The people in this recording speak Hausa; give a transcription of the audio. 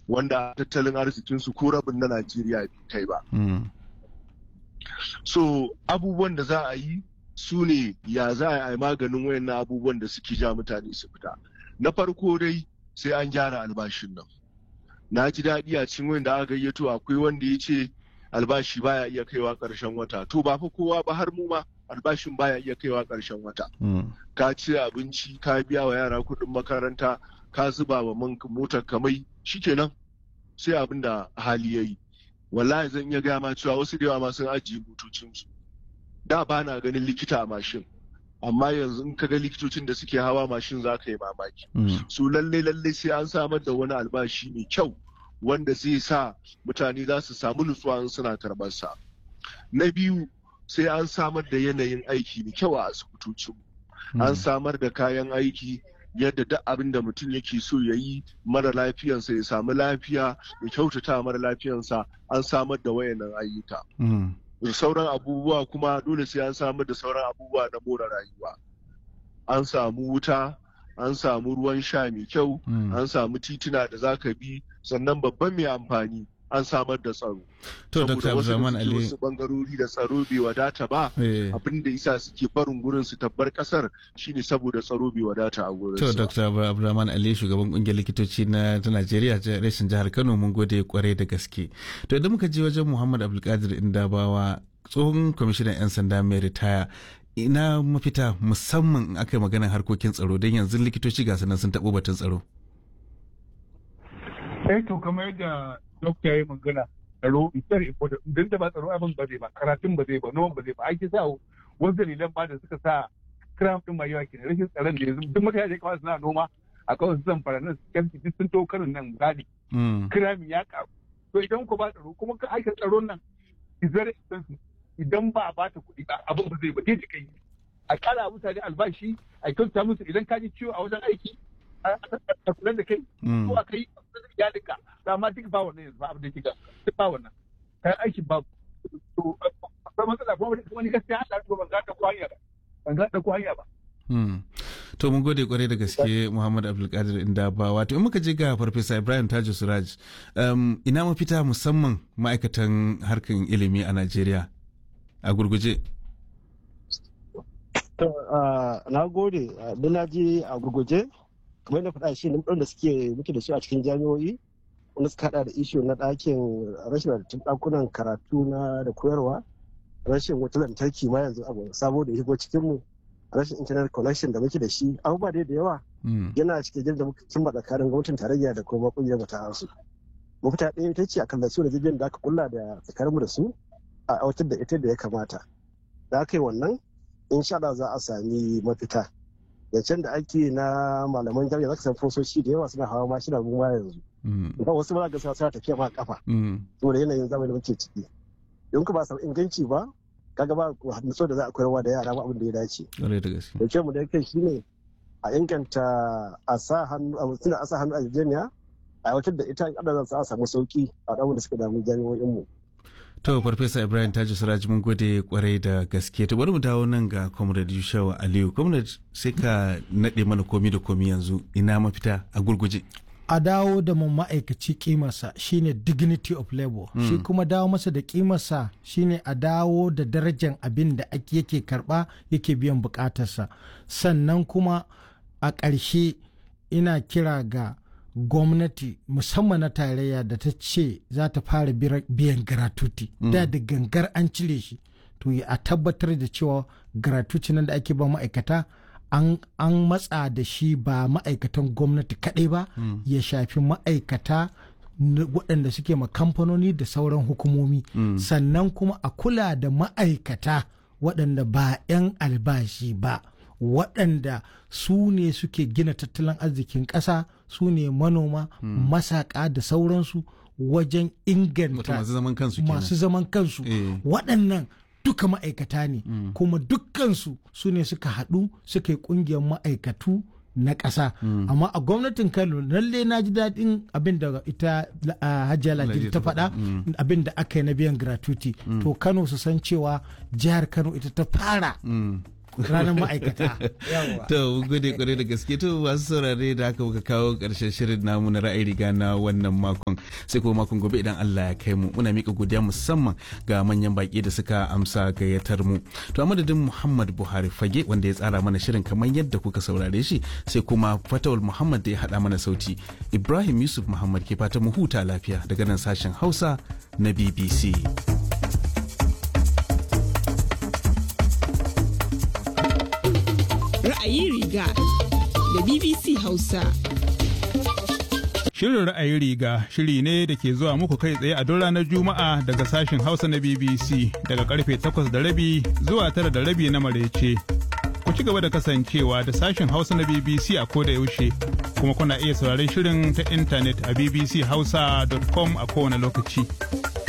wanda tattalin arzikinsu ko rabin na Najeriya bai kai ba. Mm. So abubuwan da za a yi su ne ya za a yi maganin wayannan abubuwan da suke ja mutane su fita. Na farko dai sai an gyara albashin nan. Na ji daɗi a cikin wanda aka gayyato akwai wanda ya ce albashi baya iya kaiwa ƙarshen wata. To ba fa kowa ba har mu ma albashin baya iya kaiwa ƙarshen wata. Mm. Ka ci abinci, ka biya wa yara kuɗin makaranta, ka zuba wa man motar kamai, shikenan sai abin da hali ya yi. wallahi zan iya gaya ma cewa wasu da yawa ma sun ajiye motocinsu da ba na ganin likita a mashin amma yanzu in ka ga likitocin da suke hawa mashin za ka yi mamaki Mm. su lalle lalle sai an samar da wani albashi mai kyau wanda zai sa mutane za su samu nutsuwa in suna karɓar sa na biyu sai an samar da yanayin aiki mai kyau a asibitocin an Mm. samar da kayan aiki yadda duk abin da mutum yake so ya yi mara lafiyansa ya samu lafiya ya kyautata mara lafiyansa an samar da wayannan ayyuka Mm. sauran abubuwa kuma dole sai an samar da sauran abubuwa na more rayuwa an samu wuta an samu ruwan sha mai kyau Mm. an samu tituna da za ka bi sannan babban mai amfani an samar da tsaro To, Dr. Saboda wasu da Abdulrahman suke Ali. wasu bangarori da tsaro bai wadata ba eh, abin da isa suke barin gurin su tabbar kasar shine saboda tsaro bai wadata a gurin To, su. Dr. Abdulrahman Ali, shugaban kungiyar likitoci na ta Najeriya, ta rashin jihar Kano, mun gode kwarai da gaske. To, idan muka je wajen Muhammad Abdulkadir Indabawa, tsohon kwamishinan 'yan sanda mai ritaya, ina mafita musamman in aka yi maganar harkokin tsaro don yanzu likitoci ga sanan sun taɓo batun tsaro. eh to kamar yadda dokta ya yi magana tsaro is very important idan da ba tsaro abin ba zai ba karatun ba zai ba noman ba zai ba ake sa wasu dalilan ba da suka sa kiram din mai yawa kenan rashin tsaron da yanzu duk mutane da kawai suna noma a kawai su zamfara nan su duk sun to karin nan gadi Mm. kiramin ya karu to idan ku ba tsaro kuma ka aika tsaron nan is very expensive idan ba a bata kuɗi ba abin ba zai ba dai kai a kara mutane albashi a kyauta musu idan ka ji ciwo a wajen aiki a a kula da kai Mm. ko a kai iyalinka dama duk ba wannan yanzu ba abin da kika duk ba wannan kayan aikin ba to akwai matsala kuma wani gaskiya Allah ko ban ga ta ko hanya ba ban ga ta ko hanya ba Hmm. To mun gode kwarai da gaske Muhammad Abdulkadir Indaba wato in muka je ga Farfesa Ibrahim Tajo Suraj um, ina mafita musamman ma'aikatan harkan ilimi a Najeriya a gurguje. To, ah, na gode, ah, da na je a gurguje, kamar yadda faɗa shi ne da suke muke da su a cikin jami'o'i, wanda suka haɗa da ishu na ɗakin rashin wadatattun ɗakunan karatu na da koyarwa, rashin wutar lantarki ma yanzu abu sabo da ya shigo cikinmu, rashin internet connection da muke da shi, abubuwa dai da yawa Hmm. yana cikin jirgin da muka cimma tsakanin gwamnatin tarayya da kuma ƙungiyar mu ta hansu. Mafita ɗaya ita ce a kan su da jirgin da aka kulla da tsakaninmu da su a aiwatar da ita da ya kamata. Da aka yi wannan insha Allah za a sami mafita zancen da ake na malaman jami'a zaka san fososhi da yawa suna hawa mashina mu ma yanzu Hmm. ba wasu ba ga suna tafiya ma kafa Hmm. saboda yanayin zamani da muke ciki don ku ba samu inganci ba kaga ba nutso da za a koyarwa da yara ba abin da ya dace Kwarai da gaske. da mu da kai shine a inganta a sa hannu a mutum a sa hannu a jami'a a aiwatar da ita adadin za a samu sauki a ɗan da suka damu jami'o'in mu To Farfesa Ibrahim Tajo Suraj mun gode kwarai da gaske. To bari mu dawo nan ga Comrade Yushawa Aliyu. Comrade sai ka naɗe mana komi da komi yanzu ina mafita a gurguje. a dawo da mun ma'aikaci kimarsa shine dignity of labor shi kuma dawo masa da kimarsa shine a dawo da darajar abin da ake yake karba yake biyan bukatarsa sannan kuma a ƙarshe ina kira ga gwamnati musamman na tarayya da ta ce za ta fara bira- biyan gratuity da da gangar an cire shi to a tabbatar da cewa gratuity nan da ake ba ma'aikata an, an matsa da shi ba ma'aikatan gwamnati kaɗai ba ya shafi ma'aikata na- waɗanda suke ma kamfanoni da sauran hukumomi sannan kuma a kula da ma'aikata waɗanda ba 'yan albashi ba waɗanda su ne suke gina tattalin arzikin ƙasa su ne manoma masaƙa da sauransu wajen Wato inganta masu zaman kansu kenan. masu zaman kansu Eh. waɗannan duka ma'aikata ne kuma dukkansu su ne suka haɗu suka yi ƙungiyar ma'aikatu na ƙasa amma a gwamnatin kano lalle na ji daɗin abin da ita uh, hajiya lajiri ta faɗa abin da aka yi na biyan gratuity to kano su san cewa jihar kano ita ta fara Hmm. ranar ma'aikata yawa To mun gode kwarai da gaske to masu saurare da haka muka kawo karshen shirin namu na ra'ayi riga na wannan makon sai kuma makon gobe idan Allah ya kai mu muna mika godiya musamman ga manyan baki da suka amsa gayyatar mu. To a madadin Muhammad Buhari Fage wanda ya tsara mana shirin kamar yadda kuka saurare shi sai kuma Fatawul Muhammad da ya haɗa mana sauti. Ibrahim Yusuf Muhammad ke fata mu huta lafiya daga nan sashen Hausa na BBC. Ra'ayi riga da BBC Hausa. Shirin ra'ayi riga shiri ne da ke zuwa muku kai tsaye a duk ranar Juma'a daga sashen Hausa na BBC daga karfe 8 da rabi zuwa tara da rabi na marece. Ku ci gaba da kasancewa da sashen Hausa na BBC a koda yaushe kuma kuna iya sauraron shirin ta intanet a bbchausa.com a kowane lokaci.